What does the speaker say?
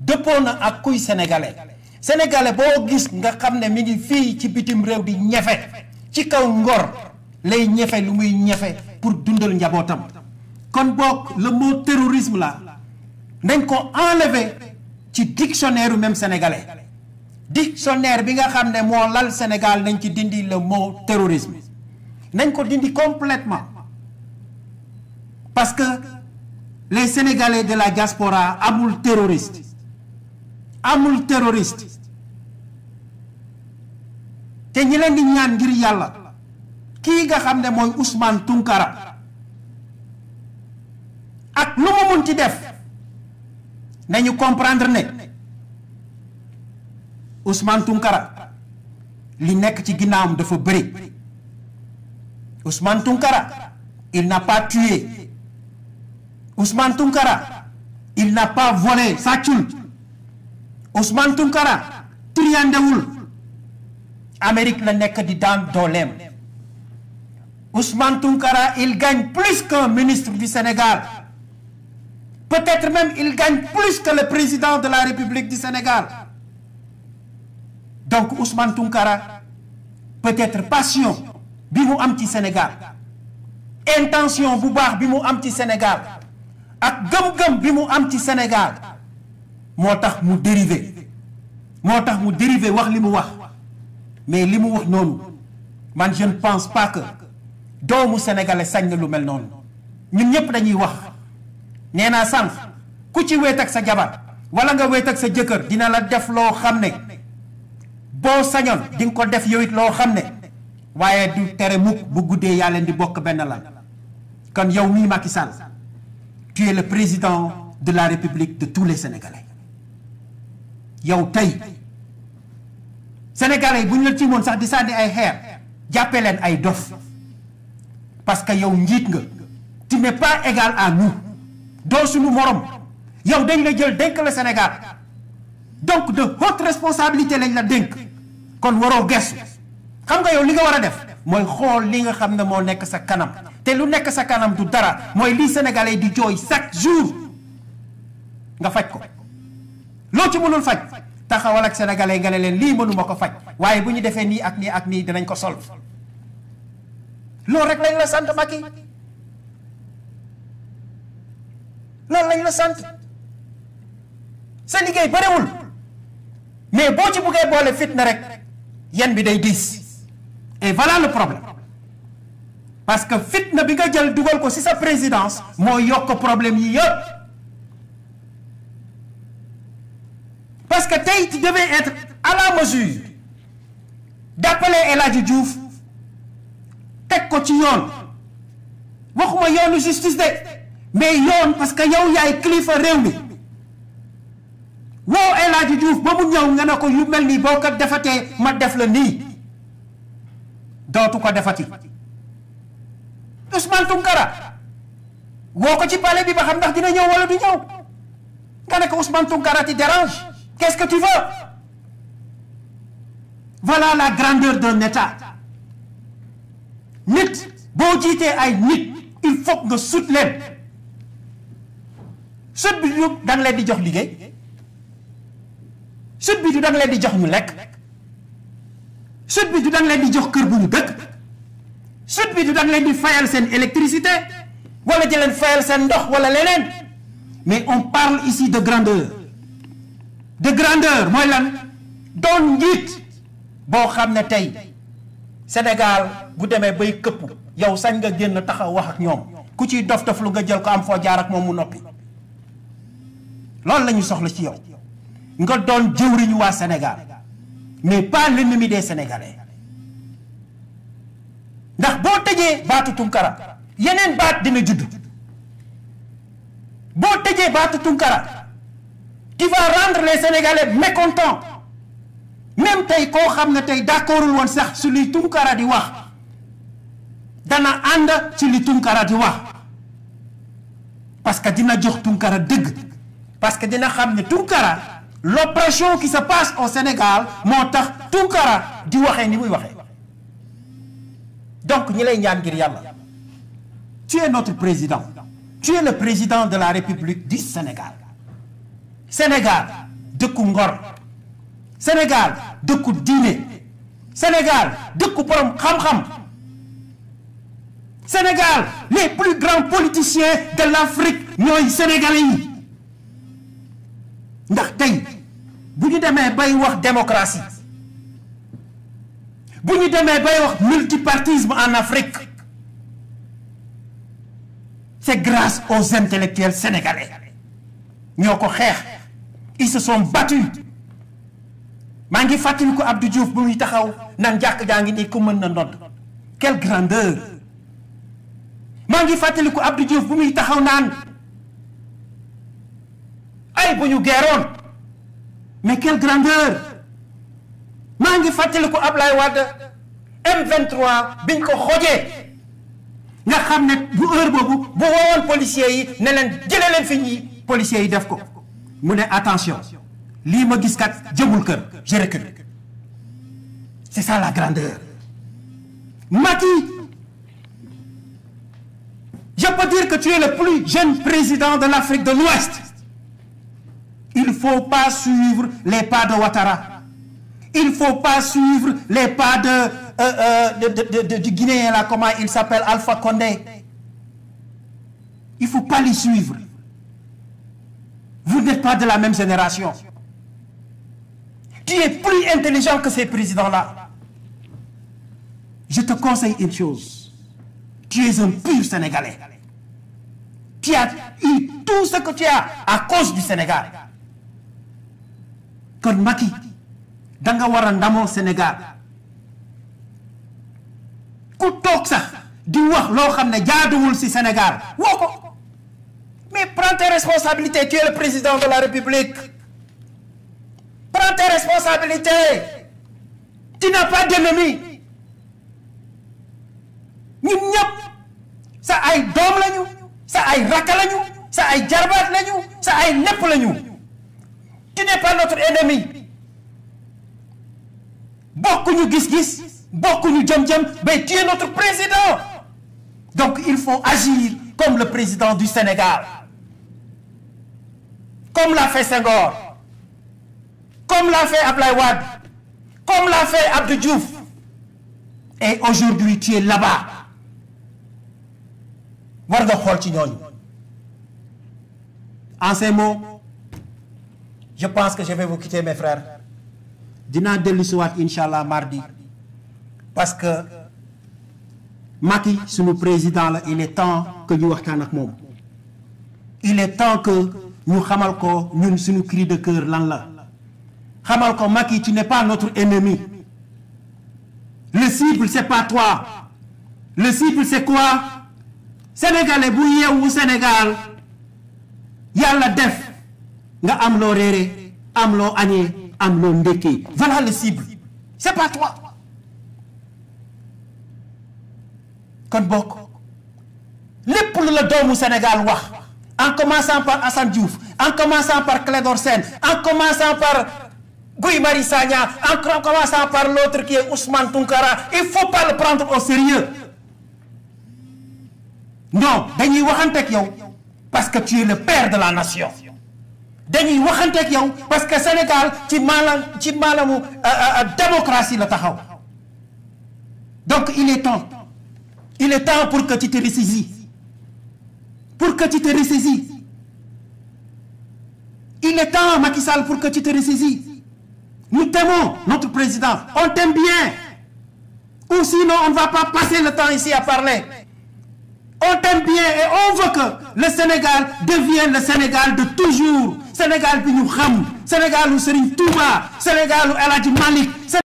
dëppoo na ak kuy sénégalais sénégalais boo gis nga xam ne mi ngi fii ci bitim réew di ñefe ci kaw ngor lay ñefe lu muy ñefe pour dundal njabootam kon boog le mot terrorisme la nañ ko enlever ci dictionnaire même sénégalais dictionnaire bi nga xam ne moo lal Sénégal nañ ci dindi le mot terrorisme nañ ko dindi complètement parce que les sénégalais de la diaspora amul terroriste amul terroriste te ñi leen di ñaan ngir yàlla kii nga xam ne mooy Ousmane Tounkara ak lu mu mun ci def nañu comprendre ne Ousmane Tounkara li nekk ci ginnaawam dafa bëri Ousmane Tounkara il n'a pas tué Ousmane Tounkara il n'a pas volé sàccul Ousmane Tounkara triyandewul Amérique la nekk di daan dooleem Ousmane Tounkara il gagne plus qu'un ministre du Sénégal peut-être même il gagne plus que le président de la République du Sénégal donc Ousmane Tounkara peut-être passion bi mu am ci Sénégal intention bu baax bi mu am ci Sénégal ak gëm-gëm bi mu am ci Sénégal moo tax mu dérivé moo tax mu dérivé wax li mu wax mais li mu wax noonu man je ne pense pas que doomu sénégalais sañ na lu mel noonu ñun ñëpp dañuy wax nee naa sànq ku ci wéet ak sa jabar wala nga wéet ak sa jëkkër dina la def loo xam ne boo sañoon di nga ko def yow it loo xam ne waaye du tere mukk bu guddee yaa leen di bokk benn lan kon yow mii Macky Sall tu es le président de la République de tous les Sénégalais yow tey Sénégalais yi bu ñu la ci moon sax di sànni ay xeer jàppee leen ay dof parce que yow njiit nga tu n'es pas égal à nous doo suñu morom yow dañ la jël dénk la Sénégal donc de haute responsabilité lañ la dénk kon waroo gestu xam nga yow li nga war a def mooy xool li nga xam ne moo nekk sa kanam te lu nekk sa kanam du dara mooy lii sénégalais di jooy chaque jour nga faj ko loo ci mënul faj taxawal ak sénégalais nga ne leen lii mënuma ko faj waaye bu ñu defee nii ak nii ak nii dinañ ko sol loolu rek lañ la sant Macky loolu lañ la sant sa liggéey barewul mais boo ci buggee boole fitna rek yan bi day diis et voilà le problème parce que fitna bi nga jël dugal ko ci sa présidence moo yokk problème yi yëpp parce que tey tu devais être à la mesure d'appeler El Hadji Diouf teg ko ci yoon waxuma yoonu justice de mais yoon parce que yow yaay kilifa réew mi woo El Hadji Diouf ba mu ñëw nga ne ko yu mel nii boo ko defatee ma def la nii dootu ko defati Ousmane Tounkara woo ko ci palais bi ba xam ndax dina ñëw wala du ñëw nga ne ko Ousmane Tounkara ti dérange qu'est-ce que tu veux voilà la grandeur d'un État nit boo jiitee ay nit il faut nga sut leen sut bi du da nga leen di jox liggéey sut bi du da nga leen di jox ñu lekk sut bi du da nga leen di jox kër bu ñu dëkk sut bi du da nga leen di fayal seen électricité wala di leen fayal seen ndox wala leneen mais on parle ici de grandeur de grandeur mooy lan doon njiit boo xam ne tey Sénégal bu demee bay këpp yow sañ nga génn taxaw wax ak ñoom ku ciy dof dof lu nga jël ko am foo jaar ak moom mu noppi loolu la ñu soxla ci yow nga doon jëwriñu waa Sénégal mais pas l'ennemi des Sénégalais ndax boo tëjee baatu Tunkara yeneen baat dina judd boo tëjee baatu Tunkara tu vas rendre les Sénégalais mécontents même tey koo xam ne tey d'accordul woon sax su li Tunkara di wax dana ànd ci li Tunkara di wax parce que dina jox Tunkara dëgg parce que dina xam ne Tunkara l'oppression qui se passe au Sénégal moo tax Tunkara di waxee ni muy waxee donc ñi lay ñaan ngir yàlla tu es notre président tu es le président de la République du Sénégal Sénégal dëkku ngor Sénégal dëkku diine Sénégal dëkku borom xam-xam Sénégal les plus grands politiciens de l'Afrique ñooy sénégalais yi ndax tey bu ñu demee bay wax démocratie bu ñu demee bay wax multipartisme en Afrique c'est grâce aux intellectuels sénégalais ñoo ko xeex ils se sont battus maa ngi fàttali ko Abdou Diouf bu muy taxaw naan jàkk jaa ngi nii ku mën na ndodd quelle grandeur maa ngi fàttali ko Abdou Diouf bu muy taxaw naan ay bu ñu geeroon mais quelle grandeur maa ngi fàttali ko Ablaye Wade M23 biñ ko xojee nga xam ne bu heure boobu bu woowoon policiers yi ne leen jëlee leen fi ñi policiers yi def ko mu ne attention lii ma gis kat jëmul kër je recule c'est ça la grandeur Macky je peux dire que tu es le plus jeune président de l'Afrique de l'Ouest il faut pas suivre les pas de Ouattara il faut pas suivre les pas de euh, euh, de, de, de, du Guinéen là comment il s'appelle Alpha Condé il faut pas les suivre vous n'êtes pas de la même génération tu es plus intelligent que ces présidents-là je te conseille une chose tu es un pur Sénégalais tu as eu tout ce que tu as à cause du Sénégal kon Macky da nga war a ndamoo Sénégal ku toog sax di wax loo xam ne jaaduwul ci Sénégal woo ko mais prends tes responsabilités tu es le président de la République prends tes responsabilités tu n'as pas d'ennemi ñun ñëpp sa ay doom lañu sa ay rakka lañu sa ay jarbaat lañu sa ay lépp lañu tu n'es pas notre ennemi bokkuñu gis-gis bokkuñu jëm-jëm mais tu es notre président donc il faut agir comme le président du Sénégal comme l'a fait Senghor comme l'a fait Ablaye Wade comme l'a fait Abdou Diouf et aujourd'hui tu es là-bas war nga xool ci ñooñu en ces mots je pense que je vais vous quitter mes frères dinaa dellu si waat incha allah mardi parce que Macky sunu président la il est temps que ñu waxtaan ak moom il est temps que ñu xamal ko ñun suñu cri de cœur lan la xamal ko Macky tu n'es pas notre ennemi le cible c'est pas toi le cible c'est quoi sénégalais bu yeewu Sénégal yàlla def nga am loo réere am loo añee am loo ndekkee voilà le cible c'est pas toi kon bokk lépp lu la doomu Sénégal wax en commençant par Assane Diouf en commençant par Clédor Sène en commençant par Guy Marius Sagna en commençant par l'autre qui est Ousmane Tounkara il faut pas le prendre au sérieux non dañuy waxanteeg yow parce que tu es le père de la nation dañuy waxanteeg yow parce que Sénégal ci maalam ci maalamu démocratie la taxaw donc il est temps il est temps pour que tu te ressaisis pour que tu te ressaisis il est temps Macky Sall pour que tu te ressaisis nous t'aimons notre président on t'aime bien ou sinon on ne va pas passer le temps ici à parler on t'aime bien et on veut que le Sénégal devienne le Sénégal de toujours Sénégal bi ñu xam Sénégal u Serigne Touba Sénégal u El Hadji Malick